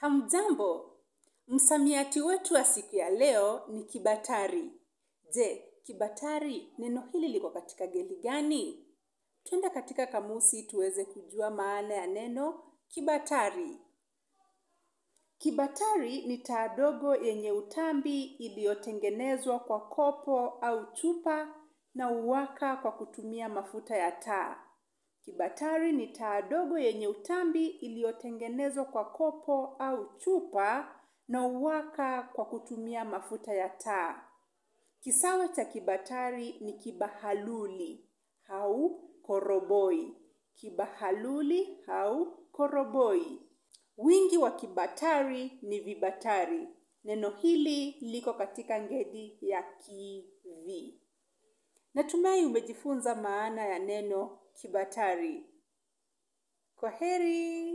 Hamjambo, msamiati wetu wa siku ya leo ni kibatari. Je, kibatari neno hili liko katika geli gani? Twende katika kamusi tuweze kujua maana ya neno kibatari. Kibatari ni taa dogo yenye utambi iliyotengenezwa kwa kopo au chupa na uwaka kwa kutumia mafuta ya taa. Kibatari ni taa dogo yenye utambi iliyotengenezwa kwa kopo au chupa na uwaka kwa kutumia mafuta ya taa. Kisawe cha kibatari ni kibahaluli au koroboi. Kibahaluli au koroboi. Wingi wa kibatari ni vibatari. Neno hili liko katika ngeli ya kivi. Natumai umejifunza maana ya neno kibatari. Kwaheri.